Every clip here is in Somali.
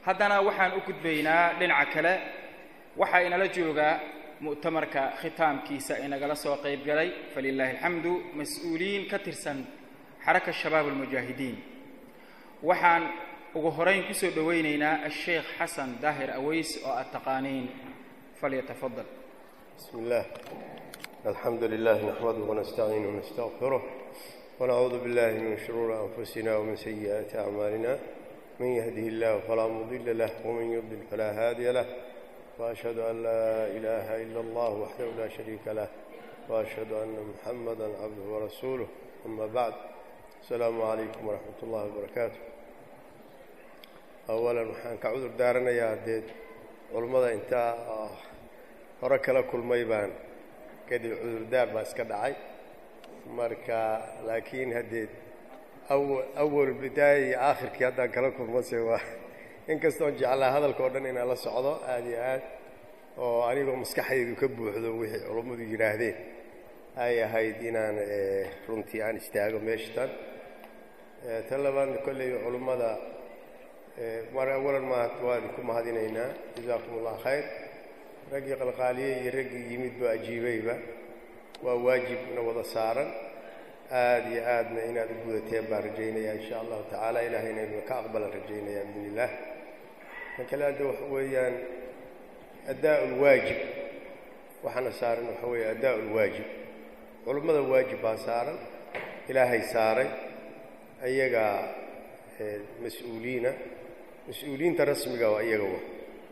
haddana waxaan u gudbaynaa dhinaca kale waxaa inala joogaa mu'tamarka khitaamkiisa inagala soo qayb galay falilaahi alxamdu mas-uuliyiin ka tirsan xaraka shabaab almujaahidiin waxaan ugu horayn kusoo dhowaynaynaa asheekh xasan daahir aweys oo aad taqaaniin falyatafadal بسم الله الحمد لله نحمده ونستعينه ونستغفره ونعوذ بالله من شرور أنفسنا ومن سيئات أعمالنا من يهده الله فلا مضل له ومن يضلل فلا هادي له وأشهد أن لا إله إلا الله وحده لا شريك له وأشهد أن محمدا عبده ورسوله أما بعد السلام عليكم ورحمة الله وبركاته أولا waxaan ka cudur daaranayaa dee culummada intaa hore kala kulmay baan kadib cudurdaar baa iska dhacay marka laakiin haddee awal bidaaya iyo aakhirkii haddaan kala kulmase waa inkastoon jeclaa hadalka oo dhan inaan la socdo aada iyo aad oo anigoo maskaxdaydu ka buuxdo wixii culummadu yidhaahdeen ay ahayd inaan runtii aan istaago meeshatan tan labaadna kolley culummada mar awalan ma waa idinku mahadinaynaa jazaakum allah khayr raggii qalqaaliyey iyo raggii yimid ba ajiibayba waa waajibna wada saaran aada iyo aadna inaad u gudateen baan rajaynayaa insha allahu tacaala ilahayna inuu ka aqbalan rajaynayaa biidn illah kan kale hadda waxa weeyaan addaa ulwaajib waxaana saaran waxa weeye addaa ulwaajib culummada waajib baa saaran ilaahay saaray ayagaa mas-uuliina mas-uuliyiinta rasmiga waa iyaga wa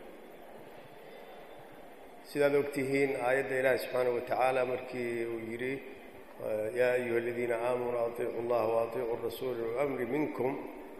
sidaad og tihiin aayadda ilaahi subxaanaه wa tacaala markii uu yidhi yaa ayuha aladiina aamanuu aطiicu اllaha waaiicu rasuula wamri minkum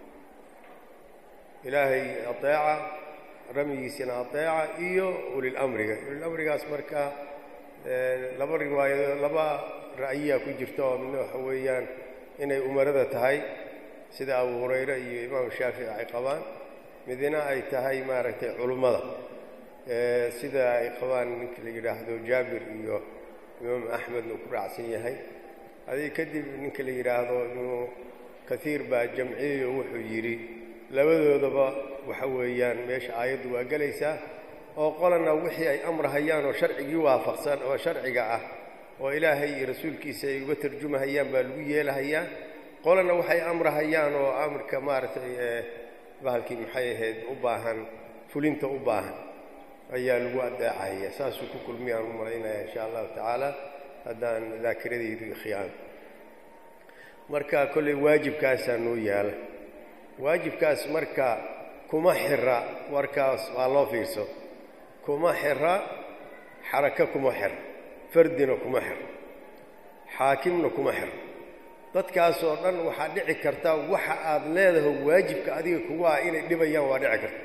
ilaahay aeeca ramyigiisina aeeca iyo ulilamriga ulilamrigaas marka laba riwaayado laba ra'yiyaa ku jirta oo midna waxa weeyaan inay umarada tahay sida abu hurayre iyo imaamu shaafici ay qabaan midna ay tahay maaragtay culummada sida ay qabaan ninka la yidhaahdo jaabir iyo imaam axmedna uu ku raacsan yahay adig kadib ninka la yidhaahdo ibnu kaiir baa jamciyeyo wuxuu yidhi labadoodaba waxa weeyaan meesha aayaddu waa gelaysaa oo qolana wixii ay amrahayaan oo sharcigii waafaqsan oo sharciga ah oo ilaahay iyo rasuulkiisa ay uga tarjumahayaan baa lagu yeelahayaa qolana waxay amrahayaan oo amarka maaragtay bahalkii maxay ahayd u baahan fulinta u baahan ayaa lagu adeecahaya saasuu ku kulmiyaan u malaynaya insha allahu tacaala haddaan daakiradaydu ikhiyaano marka kolley waajibkaasaa noo yaala waajibkaas marka kuma xira warkaas waa loo fiirso kuma xira xarako kuma xira fardina kuma xira xaakimna kuma xira dadkaasoo dhan waxaa dhici karta waxa aad leedaho waajibka adiga kugu ah inay dhibayaan waa dhici karta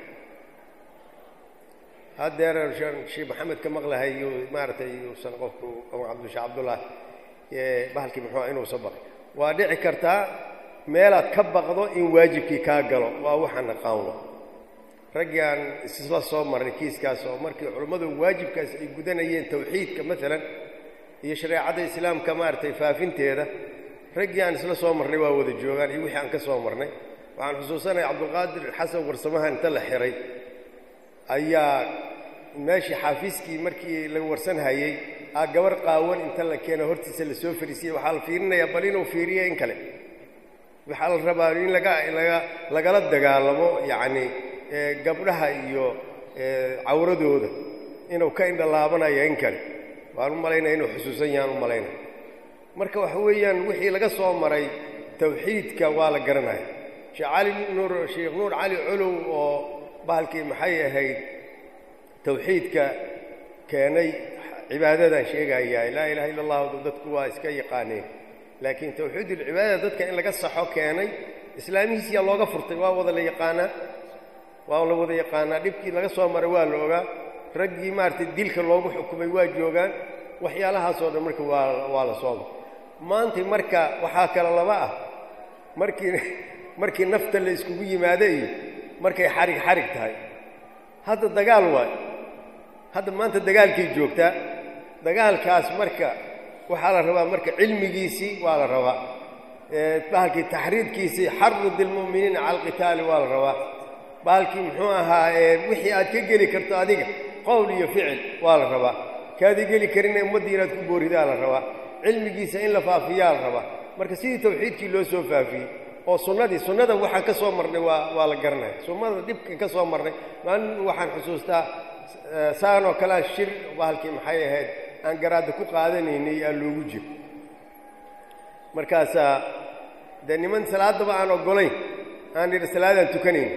haddeer sheekh maxamed ka maqlahayo maaragtay uusan qofku cabdisha cabdullah bahalkii muxuu inuusan baqay waa dhici kartaa meelaad ka baqdo in waajibkii kaa galo waa waxaan aqaanwa raggii aan isla soo marnay kiiskaas oo markii culummadu waajibkaas ay gudanayeen tawxiidka maalan iyo shareecadda islaamka maaragtay faafinteeda raggii aan isla soo marnay waa wada joogaan iyo wixii aan ka soo marnay waxaan xusuusanaya cabdulqaadir xasan warsamahan inta la xiray ayaa meeshii xaafiiskii markii la warsan hayey aa gabar qaawan inta la keeno hortiisa la soo fariisiyey waxaa la fiirinayaa bal inuu fiiriyo in kale waxaa la rabaa in laga laga lagala dagaalamo yacni gabdhaha iyo cawradooda inuu ka indhalaabanayo in kale waan u malaynaya inuu xusuusan yahaan u malaynaya marka waxa weeyaan wixii laga soo maray tawxiidka waa la garanaya sheekh cali nuur sheekh nuur cali colow oo bahalkii maxay ahayd tawxiidka keenay cibaadadan sheegayaa laa ilaha illa allahu dadku waa iska yaqaaneen laakiin tawxiidulcibaadada dadka in laga saxo keenay islaamihiisiyaa looga furtay waa wada la yaqaanaa waa la wada yaqaanaa dhibkii laga soo maray waa la ogaa raggii maaragtay dilka loogu xukumay waa joogaan waxyaalahaasoo dhan marka waa waa la sooma maanta marka waxaa kale laba ah markii markii nafta la iskugu yimaado iyo markay xarig xarig tahay hadda dagaal waay hadda maanta dagaalkay joogtaa dagaalkaas marka waxaa la rabaa marka cilmigiisii waa la rabaa bahalkii taxriidkiisii xarud ilmu'miniina cala alqitaali waa la rabaa baalkii muxuu ahaa wixii aad ka geli karto adiga qowl iyo ficil waa la rabaa kaadi geli karina ummaddii inaad ku booridaa la rabaa cilmigiisa in la faafiyaa la rabaa marka sidii tawxiidkii loo soo faafiyey oo sunnadii sunnada waxaan ka soo marnay waa waa la garanaya sunnada dhibkan ka soo marnay maalin waxaan xusuustaa saanoo kalea shir bahalkii maxay ahayd aan garaadda ku qaadanaynay aa loogu jiro markaasaa dee niman salaaddaba aan oggolayn aan idhi salaadaan tukanayn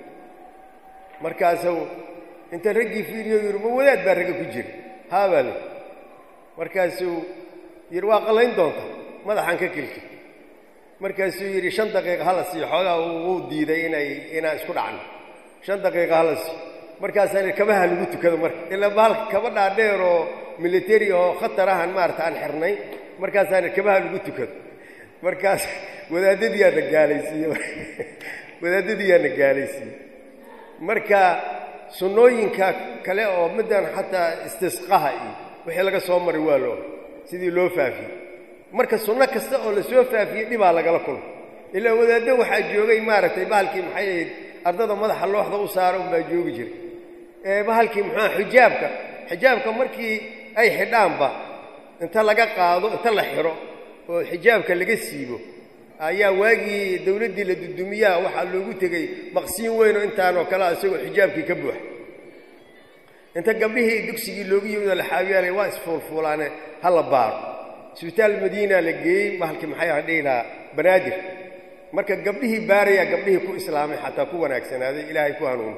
markaasuu inta raggii fiiriyo yidhi ma wadaad baa ragga ku jira haabaa le markaasuu yidhi waa qallayn doonta madaxaan ka kelka markaasuu yidhi shan daqiiqa hala siiyo xoogaa wuu diiday inay inaan isku dhacno shan daqiiqa hala siiyo markaasaan yidhi kabaha lagu tukado marka ilaa bahalka kaba dhaadheer oo militari oo khatar ahan maarata aan xirnay markaasaan yidhi kabaha lagu tukado markaas wadaadadiyaana gaalaysiiye wadaadadiyaana gaalaysiiye marka sunnooyinka kale oo middan xataa istisqaha iyo wixii laga soo maray waa loo sidii loo faafiyey marka sunno kasta oo la soo faafiyey dhibaa lagala kulma ilaa wadaaddo waxaa joogay maaragtay bahalkii maxay ahayd ardada madaxa looxda u saara unbaa joogi jiray bahalkii muxuuha xijaabka xijaabka markii ay xidhaanba inta laga qaado inta la xidho oo xijaabka laga siibo ayaa waagii dawladdii la dudumiyaa waxaa loogu tegey maqsiin weynoo intaanoo kalea isagoo xijaabkii ka buuxa inta gabdhihii dugsigii loogu yimidoo la xaabiyaalay waa isfuulfuulaane ha la baaro isbitaal madiina la geeyey bahalkii maxay aha dhihi lahaa banaadir marka gabdhihii baarayaa gabdhihii ku islaamay xataa ku wanaagsanaaday ilaahay ku hanuuni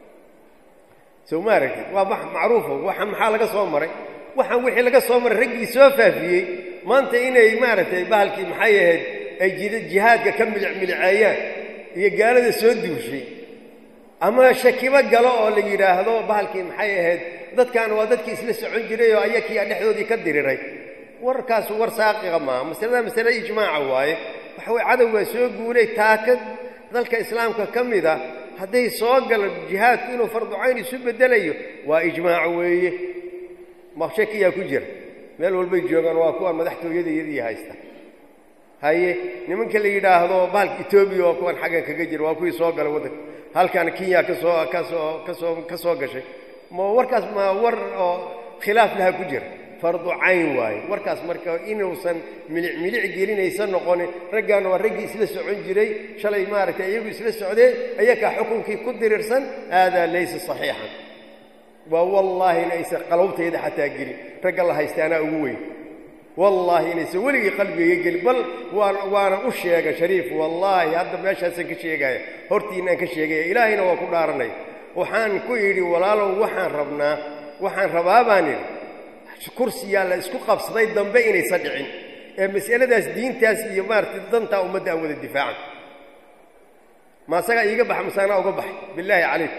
sow ma aragtid waa macruufo waxaan maxaa laga soo maray waxaan wixii laga soo maray raggii soo faafiyey maanta inay maaragtay bahalkii maxay ahayd ay jihaadka ka milicmiliceeyaan iyo gaalada soo duushay ama shakibo galo oo la yidhaahdo bahalkii maxay ahayd dadkan waa dadkii isla socon jiray oo ayakiiaa dhexdoodii ka diriray warkaas war saaqiqa maaha masalada masale ijmaaca waaye waxa weye cadow baa soo guulay taaka dalka islaamka ka mid a hadday soo galo jihaadku inuu farducayn isu beddelayo waa ijmaac weeye maqshakiyaa ku jira meel walbay joogaan waa kuwa madaxtooyada iyadii haysta haye nimanka la yidhaahdo bahalka etoobiya waa kuwan xaggan kaga jira waa kuwii soo galay waddanka halkan kenya kasoo kasoo kasoo ka soo gashay ma warkaas ma war oo khilaaf laha ku jira fardu cayn waaye warkaas marka inuusan milic milic gelinaysa noqonin raggaana waa raggii isla socon jiray shalay maaragtay iyagu isla socdeen ayakaa xukunkii ku dirirsan aadaa laysa saxiixan waa wallaahi inaysan qalowtayda xataa gelin ragga la haysta anaa ugu weyn wallaahi inaysan weligii qalbigayga gelin bal waan waana u sheega shariif wallaahi hadda meeshaasaan ka sheegaya hortiinaan ka sheegaya ilaahayna waa ku dhaaranay waxaan ku idhi walaalow waxaan rabnaa waxaan rabaa baan idhi kursiyaa la isku qabsaday dambe inaysan dhicin ee mas'aladaas diintaas iyo maaragtay dantaa ummadda aan wada difaacan ma asagaa iiga baxa masaanaa uga baxay bilaahi calayk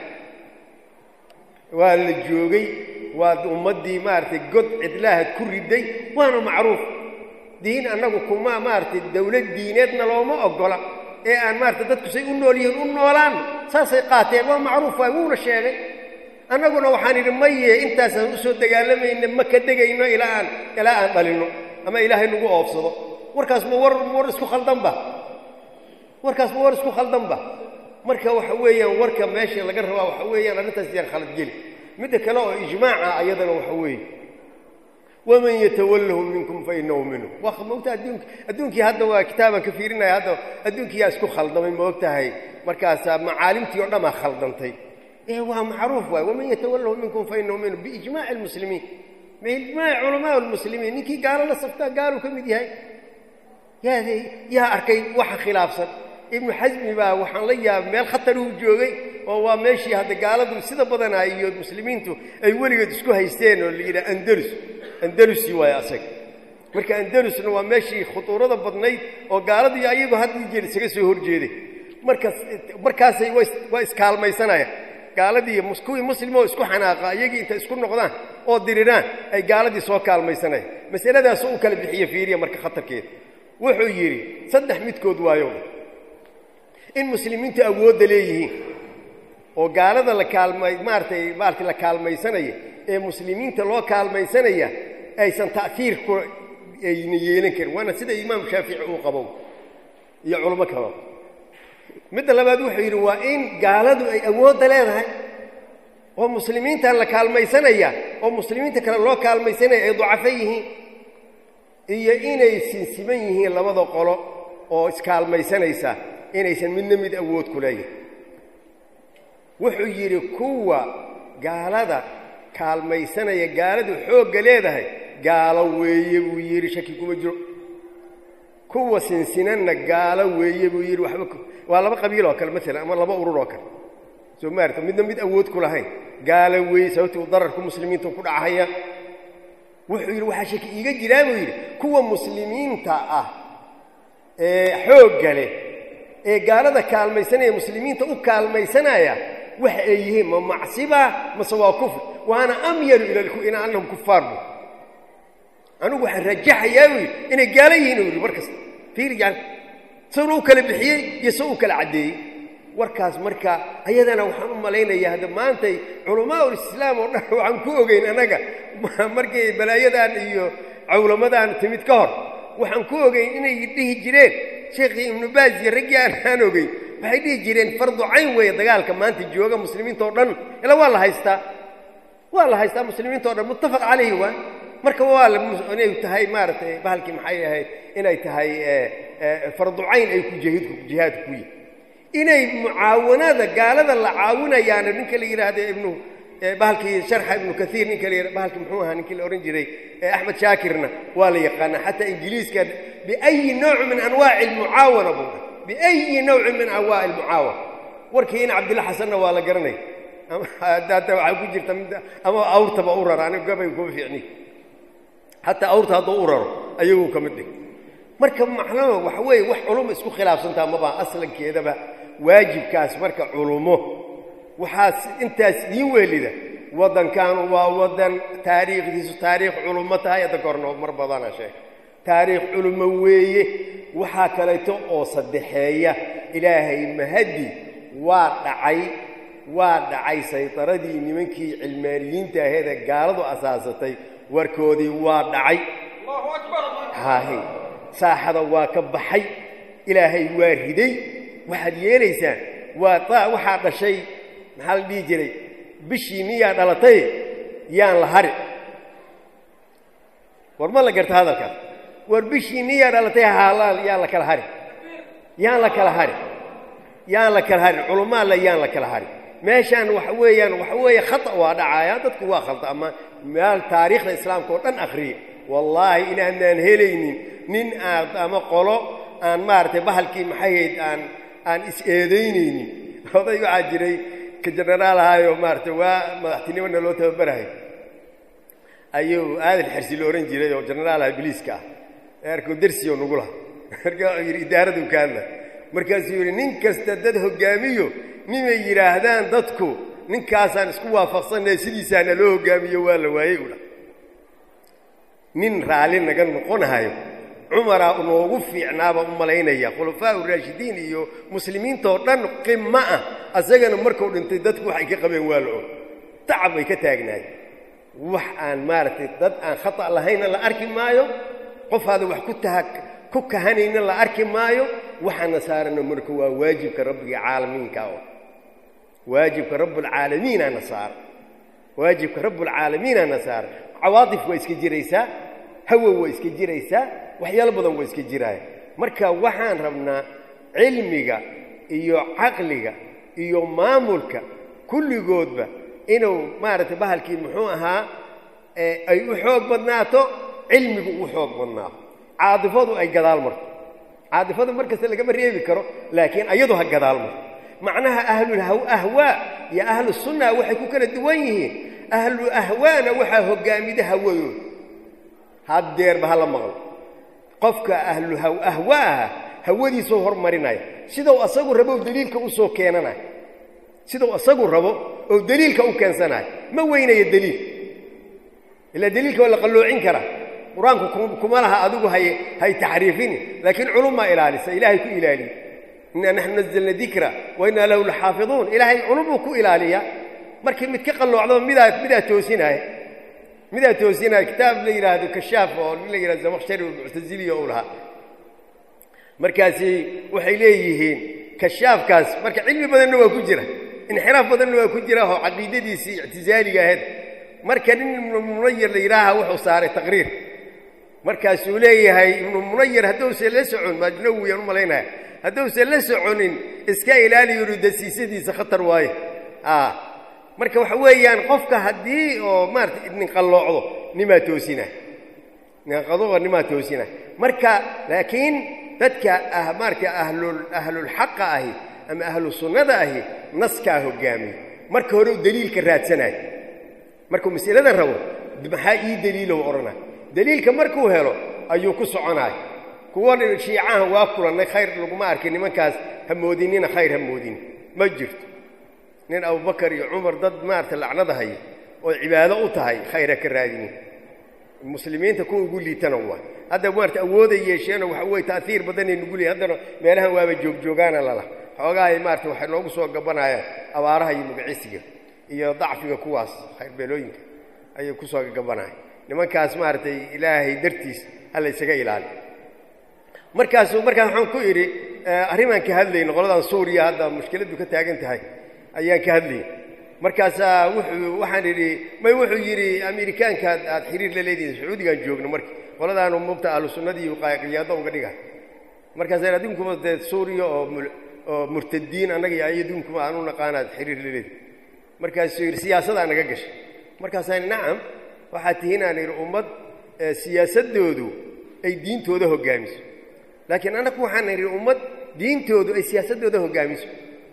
waa la joogay waa ummaddii maaragtay god cidlaahad ku riday waana macruuf diin annagu kuma maaragtay dawlad diineedna looma oggola ee aan maaragtay dadku say u nool yihiin u noolaanno saasay qaateen waa macruuf waay wuuna sheegay annaguna waxaan idhi maye intaasaan u soo dagaalamayna ma ka degayno ilaa aan ilaa aan dhalinno ama ilaahay nagu oobsado warkaas ma war war isku khaldanba warkaas ma war isku khaldanba marka waxa weeyaan warka meesha laga rabaa waxa weeyaan arrintaas yaan khaladgeli midda kale oo ijmaaca ayadana waxa weeye waman yatawallahu minkum fa inahu minhu waa maogta adduunka adduunkii hadda waa kitaabaan ka fiirinaya hadda adduunkii yaa isku khaldamay maog tahay markaasaa macaalimtii oo dhanaa khaldantay ee waa macruuf waay waman yatawallahu minkum fa inahu minhu biijmaaci almuslimiin biijmaaci culamaa almuslimiin ninkii gaalo la saftaa gaaluu ka mid yahay yaa yaa arkay waxa khilaafsan ibnu xasmi baa waxaan la yaabay meel khataruu joogay oo waa meeshii hadda gaaladu sida badanaa iyo muslimiintu ay weligeed isku haysteen oo la yidhaha andalus andalusi waaye asaga marka andalusna waa meeshii khutuurada badnayd oo gaaladu iyo ayagu haddii jeer isaga soo horjeeday markaas markaasay waa iskaalmaysanayaan gaaladii kuwii muslimoo isku xanaaqa iyagii intay isku noqdaan oo diriraan ay gaaladii soo kaalmaysanayaan masaladaasoo u kala bixiye fiiriya marka khatarkeeda wuxuu yidhi saddex midkood waayo in muslimiintu awoodda leeyihiin oo gaalada la kaalmay maaragtay maarata la kaalmaysanaya ee muslimiinta loo kaalmaysanaya aysan ta'fiir ku ayna yeelan karin waana sida imaam shaafici uu qabo iyo culamo kaba midda labaad wuxuu yidhi waa in gaaladu ay awoodda leedahay oo muslimiintan la kaalmaysanaya oo muslimiinta kale loo kaalmaysanaya ay dacafo yihiin iyo inay sinsiman yihiin labada qolo oo iskaalmaysanaysa inaysan midna mid awood ku leeyahay wuxuu yidhi kuwa gaalada kaalmaysanaya gaaladu xoogga leedahay gaalo weeye buu yidhi shaki kuma jiro kuwa sinsinanna gaalo weeye buu yidhi waxba waa laba qabiil oo kale maalan ama laba urur oo kale soo maarta midna mid awood ku lahayn gaalo weeye sababtii uu dararku muslimiinta ku dhacahaya wuxuu yidhi waxaa shaki iiga jiraa buu yidhi kuwa muslimiinta ah ee xoogga leh ee gaalada kaalmaysanaya muslimiinta u kaalmaysanaya waxa ay yihiin ma macsiba mase waa kufr waana amyalu ila annahum kufaar bu anigu waxaan rajaxayaa buu yidhi inay gaalo yihiin u yidhi mar kasta fiiri yani sawna u kala bixiyey iyo saw u kala caddeeyey warkaas marka ayadana waxaan u malaynayaa hadda maantay culamaa ulislaam oo dhan waxaan ku ogeyn annaga markay balaayadan iyo cawlamadan timid ka hor waxaan ku ogeyn inay dhihi jireen sheekhii ibnu baaz iyo raggii aan aan ogeyn waxay dhihi jireen fardu cayn weeye dagaalka maanta jooga muslimiinta oo dhan ila waa la haystaa waa la haystaa muslimiinta o dhan muttafaq calayhi waa marka waa inay tahay maaragtay bahalkii maxay ahayd inay tahay fardu cayn ay ku jihidku jihaadku ku yihi inay mucaawanada gaalada la caawinayaana ninka la yidhaahdo ibnu bahalkii sharxa ibnu kaiir ninka la yidhahdo bahalkii muxuu ahaa ninkii la odhan jiray axmed shaakirna waa la yaqaanaa xataa ingiliiska biayi nooci min anwaaci almucaawana buu dha biayi nawcin min anwaaci almucaawana warkii in cabdilla xasanna waa la garanaya hadda waxaa ku jirta mid ama awrtaba u rara anigu gabay kuma fiicni xataa awrta hadduu u raro ayaguu ka mid dhig marka macnaha waxa weeye wax culumma isku khilaafsantaa mabaa aslankeedaba waajibkaas marka culumo waxaas intaas idiin weelida waddankan waa waddan taariikhdiisu taariikh culummo tahay hadda ka horna mar badana sheeg taariikh culummo weeye waxaa kaleeto oo saddexeeya ilaahay mahadi waa dhacay waa dhacay saydaradii nimankii cilmaaniyiinta aheedee gaaladu asaasatay warkoodii waa dhacay haahi saaxada waa ka baxay ilaahay waa riday waxaad yeelaysaan waa waxaa dhashay maxaa la dhihi jiray bishii niyaa dhalatay yaan la hari war ma la garta hadalkaas war bishii niyaa dhalatay haalaal yaan la kala hari yaan la kala hari yaan la kala harin culummaalla yaan la kala harin meeshaan waxa weeyaan waxa weeye khata waa dhacaaya dadku waa khalda ama meel taariikhda islaamka oo dhan akhriya wallaahi inaanaan helaynin nin aad ama qolo aan maaragtay bahalkii maxahayd aan aan is-eedaynaynin oday waxaa jiray ka jenaraal ahaayoo maaragtay waa madaxtinimona loo tababarahay ayuu aadan xersi la odhan jiray oo jenaraal aha biliiska ah eerkuu dersiyo nagu laha markaa wuxuu yidhi idaaraduu ka hadla markaasuu yidhi nin kasta dad hoggaamiyo nimay yidhaahdaan dadku ninkaasaan isku waafaqsannahe sidiisaana loo hoggaamiyo waa la waayey u dha nin raalli naga noqonahayo cumaraa noogu fiicnaaba u malaynaya khulafaa uraashidiin iyo muslimiintoo dhan qimmo ah asagana markuu dhintay dadku waxay ka qabeen waa la og tacab bay ka taagnaay wax aan maaragtay dad aan khata lahaynna la arki maayo qofaada wax ku taha ku kahanayna la arki maayo waxaana saarana marka waa waajibka rabbiga caalamiinka oo waajibka rabbulcaalamiinaana saara waajibka rabbulcaalamiinaana saara cawaadif waa iska jiraysaa hawow waa iska jiraysaa waxyaalo badan waa iska jiraaya marka waxaan rabnaa cilmiga iyo caqliga iyo maamulka kulligoodba inuu maaragtay bahalkii muxuu ahaa ay u xoog badnaato cilmigu u xoog badnaato caadifadu ay gadaal marto caadifadu mar kasta lagama reebi karo laakiin ayadu ha gadaal marto macnaha ahlulahwaa iyo ahlu sunna waxay ku kala duwan yihiin ahlu ahwaana waxaa hoggaamida hawadooda haddeerba hala maqlo qofka ahlu ahwaaha hawadiisuu hormarinaya sidau asagu rabo oo deliilka u soo keenanaya sidau asagu rabo oo deliilka u keensanayo ma weynayo deliil ilaa deliilka waa la qalloocin karaa qur-aanku kuma laha adigu hay hay taxriifini laakiin culummaa ilaalisa ilaahay ku ilaaliye innaa naxnu nazalna dikra wa innaa lahu laxaafiduun ilaahay culumuu ku ilaaliya markii mid ka qalloocdaba midaa midaa toosinaya midaa toosinaya kitaab la yidhaahdo kashaaf oo nin la yidhahdo zamakhshari muctasiliya ou lahaa markaasi waxay leeyihiin kashaafkaas marka cilmi badanna waa ku jira inxiraaf badanna waa ku jira oo caqiidadiisii ictizaaliga ahayd marka nin ibnu munayir la yidhaaha wuxuu saaray taqriir markaasuu leeyahay ibnu munayir hadduusan la socon majnawiyaan u malaynaya hadduusan la soconin iska ilaaliyo dasiisadiisa khatar waaye marka waxa weeyaan qofka haddii oo maarata nin qalloocdo nimaa toosina ninqaduqa nimaa toosina marka laakiin dadka ah marka ahlul ahlulxaqa ahi ama ahlu sunnada ahi naskaa hogaamiya marka hore u daliilka raadsanayo markuu masalada rabo maxaa ii daliilow odhanay daliilka markuu helo ayuu ku soconaay kuwan shiicahan waa kulannay khayr laguma arkin nimankaas ha moodinina khayr ha moodin ma jirto nin abubakar iyo cumar dad maarata lacnada haya oo cibaado u tahay khayr ha ka raadinin muslimiinta kuwa ugu liitana waa hadda maarata awooday yeesheenoo waxa weye ta'hiir badanay nugu leeyihin haddana meelahan waaba joogjoogaana lala xoogahay maarata waxay noogu soo gabanayaan abaaraha iyo magacisiga iyo dacfiga kuwaas khayrbeelooyinka ayay ku soo gabanayaan nimankaas maaragtay ilaahay dartiis hala ysaga ilaali markaasuu markaas waxaan ku idhi arrimaan ka hadlayno qoladan suuriya hadda mushkiladdu ka taagan tahay ayaan ka hadlayay markaasaa wuxuu waxaan idhi may wuxuu yidhi amerikaankaad aad xiriir la leedihin sacuudigaan joogno marka qoladaanu mubta ahlu sunnadii qiyaado uga dhiga markaasa adinkuba dee suuriya oo oo murtadiin annaga iyo ayadunkuma aan u naqaanaad xiriir la leedihin markaasuu yidhi siyaasadaa naga gashay markaasaan nacam waxaad tihiin aan idhi ummad siyaasaddoodu ay diintooda hoggaamiso laakiin annagu waxaan idhi ummad diintoodu ay siyaasaddooda hoggaamiso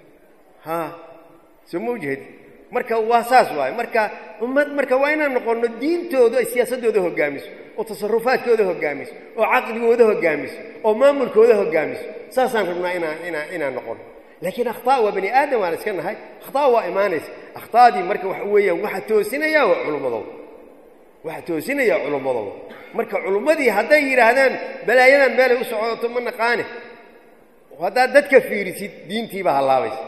ha soo ma ujeedi marka waa saas waaye marka ummad marka waa inaan noqonno diintoodu ay siyaasaddooda hoggaamiso oo tasarufaadkooda hoggaamiso oo caqligooda hoggaamiso oo maamulkooda hoggaamiso saasaan rabnaa inaan inaan inaan noqonno laakiin akhtaa waa bani aadam waan iska nahay akhtaa waa imaanaysa akhtaadii marka waxa weeyaan waxa toosinaya waa culummadooda waxa toosinaya culummadooda marka culummadii hadday yidhaahdaan balaayadan meelay u socoto ma naqaane haddaad dadka fiirisid diintiibaa hallaabaysa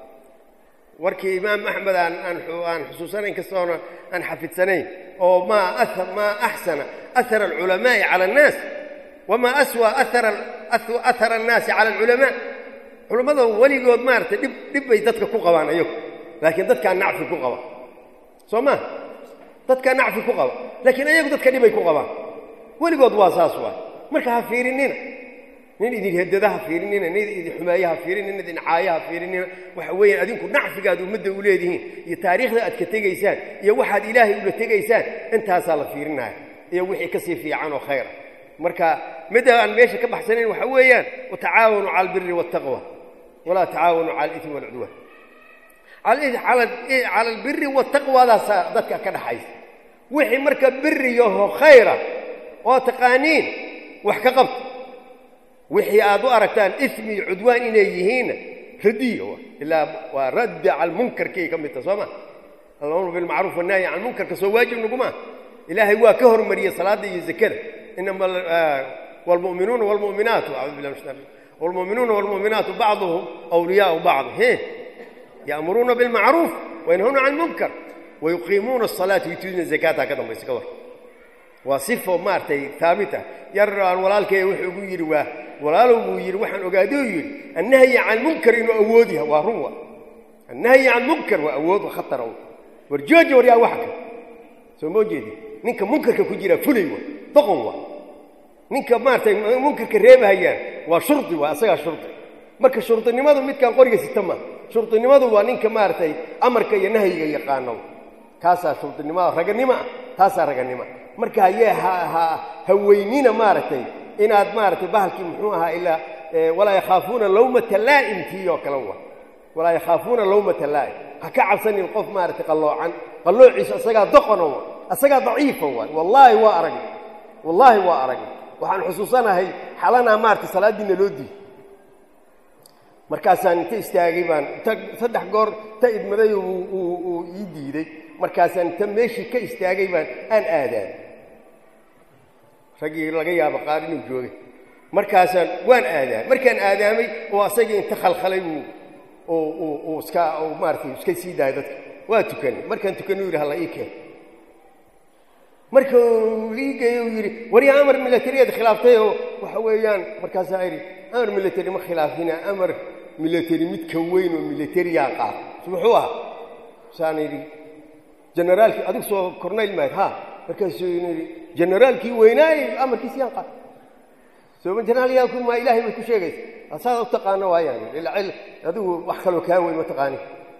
warkii imaam axmed aan aan aan xusuusanayn kastoona aan xafidsanayn oo maa maa axsana ahara alculamaa'i cala annaas wamaa aswa ahara ahara annaasi cala alculamaa culammada weligood maaragtay dhib dhib bay dadka ku qabaan ayagu laakiin dadkaa nacfi ku qaba soo maa dadkaa nacfi ku qaba laakiin ayagu dadka dhibay ku qabaan weligood waa saas waay marka ha fiirinina nin idin hedada ha fiirinina nin idin xumeeye ha fiirinina idin caayo ha fiirinina waxa weeyaan adinku nacfigaad ummadda u leedihiin iyo taariikhda aad ka tegaysaan iyo waxaad ilaahay ula tegaysaan intaasaa la fiirinaya iyo wixii ka sii fiican oo khayra marka midda aan meesha ka baxsanayn waxa weeyaan watacaawanu cala albiri waataqwa walaa tacaawanu cala alismi walcudwaan cala albiri wataqwadaasaa dadka ka dhaxaysa wixii marka biriyaho khayra oo taqaaniin wax ka qabta wixii aad u aragtaan ismi iyo cudwaan inay yihiinna radiya ilaa waa radda cala munkarkay ka mid taha soo ma alamru bilmacruuf wannahyi can munkarka soo waajib naguma ilaahay waa ka hormariyey salaadda iyo zakada inama wlmu'minuuna wlmu'minaatu acuudu billah min shaitan wlmu'minuuna wlmu'minaatu bacduhum awliyaau bacd he ya'muruuna bilmacruuf wayanhawna can munkar wayuqiimuuna asalaata yutuuduna zakaata ka dambaysa ka war waa sifo maaragtay haabita yar aan walaalkay wuxuu ugu yidhi waa walaalow buu yidhi waxaan ogaadou yidhi annahyi can munkar inuu awood yahay waa run wa annahyi can munkar waa awood wa khatar war jooji war yaa waxa ka soo moo jeedi ninka munkarka ku jiraa fulay wa doqon wa ninka maaragtay munkarka reebahayaan waa shurdi waa asagaa shurdi marka shurdinimadu midkaan qoriga sita ma shurdinimadu waa ninka maaragtay amarka iyo nahyiga yaqaano kaasaa shurdinimada raganimo ah taasaa raganimo marka hayee ha weynina maaragtay inaad maaragtay bahalkii muxuu ahaa ilaa walaa yakhaafuuna lawmata laa'imkii oo kale wa walaa yakhaafuuna lawmata laa'im ha ka cabsanin qof maaragtay qalloocan qalloociisa asagaa doqona wa asagaa daciifa waay wallaahi waa aragna wallaahi waa aragna waxaan xusuusanahay xalanaa maaragtay salaaddiina loo diiy markaasaan inta istaagay baan saddex goor ta idmaday uu ii diiday markaasaan inta meeshii ka istaagay baan aan aadaan raggii laga yaabo qaar inuu joogay markaasaan waan aadaamay markaan aadaamay oo asagii inta khalkhalay buu uu iska maaratay iska sii daayay dadka waa tukanay markaan tukanay u yidhi halla ii keen marka uu ii geeyey uu yidhi waryaa amar milatariyaad khilaaftay oo waxa weeyaan markaasaa idhi amar milatari ma khilaafina amar military mid ka weyn oo militariyaa qaata muxuu ahaa saan idhi generaalkii adig soo cornayl maad ha markaasuu yidhi generaalkii weynaayey amarkiisi yaan qaata sooma generaalyaa ma ilaahay bay ku sheegaysa asaada u taqaano waayaan adigu wax kaloo kaa weyn ma taqaani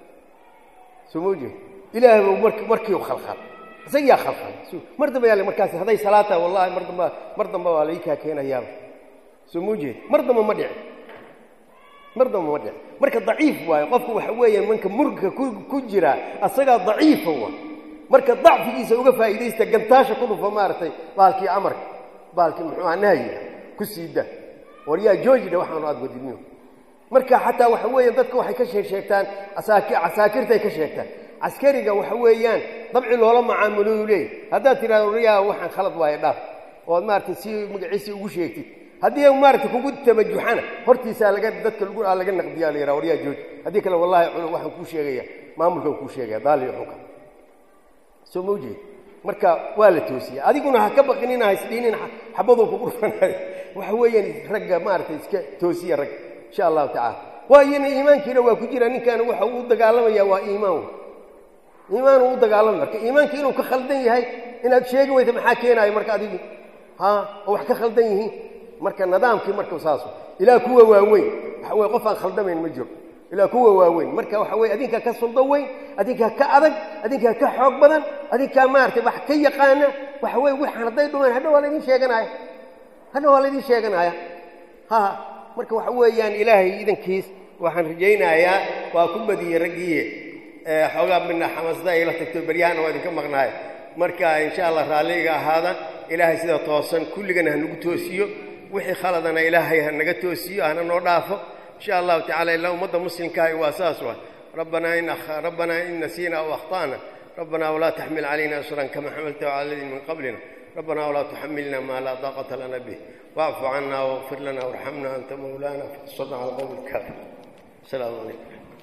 soo ma jeed ilaahay buu mar markiiu khalkhal isagiyaa khalkhal mar dambe yaale markaasi hadday salaad tahay wallahi mar damba mar damba waa lai kaa keenayaaba soo ma jeed mar damba ma dhici mar damba ma dhici marka daciif waayo qofku waxa weeyaan manka murgka ku jira asagaa daciifa wa marka dacfigiisa uga faa'iidaysta gantaasha ku dhufa maaragtay baalkii amarka baalkii muxuu aha nahyiga ku siida war yaa joojidha waxaanu aad wadidniyo marka xataa waxa weeyaan dadka waxay ka sheeg sheegtaan asaaki casaakirtay ka sheegtaan caskariga waxa weeyaan dabci loola macaamulou leeyahy haddaad tidhahdo waryaa waxaan khalad waayo dhaaf ood maaragtay si magaciisii ugu sheegtid haddii maaragtay kugu tamajuxana hortiisaa laga dadka lagu laga naqdiyaa la yidhaha waryaa jooji haddii kale wallahi culu waxaan kuu sheegaya maamulkan kuu sheegaya daaliyo xunka soo ma ujeed marka waa la toosiya adiguna ha ka baqinina ha isdhiinin xabaduu kugu dhufanayo waxa weeyaan ragga maaragtay iska toosiya ragga insha allahu tacala waayana iimaankiina waa ku jira ninkan waxa uu dagaalamaya waa iimaan iimaan uu u dagaalamay marka iimaanki inuu ka khaldan yahay inaad sheegi weyta maxaa keenaayo marka adigi ha oo wax ka khaldan yihiin marka nidaamkii marka saas ilaa kuwa waaweyn waxa weye qof aan khaldamayn ma jiro ilaa kuwa waaweyn marka waxa weye adinkaa ka suldo weyn adinkaa ka adag adinkaa ka xoog badan adinkaa maaragtay wax ka yaqaana waxa weye waxaan hadday dhumeen hadha waa laydin sheeganaya hadha waa laydin sheeganaya ha marka waxa weeyaan ilaahay idankiis waxaan rajaynayaa waa ku badiyey raggiiye xoogaa midna xamasada ayla tagto beryahana waa idinka maqnaay marka insha allah raalliga ahaada ilaahay sida toosan kulligana ha nagu toosiyo wixii khaladana ilaahay ha naga toosiyo hana noo dhaafo insha allahu tacala ilaa ummadda muslimkaahi waa saas wa rabbanaa in rabbanaa in nasiina aw akhta'na rabbanaa walaa taxmil calayna isran kama xamaltahu cala aladiina min qablina rabbanaa walaa tuxamilna maa laa daaqata lana bih واعف عنا واغفر لنا وارحمنا أنت مولانا فانصرنا على القوم الكافرين السلام عليكم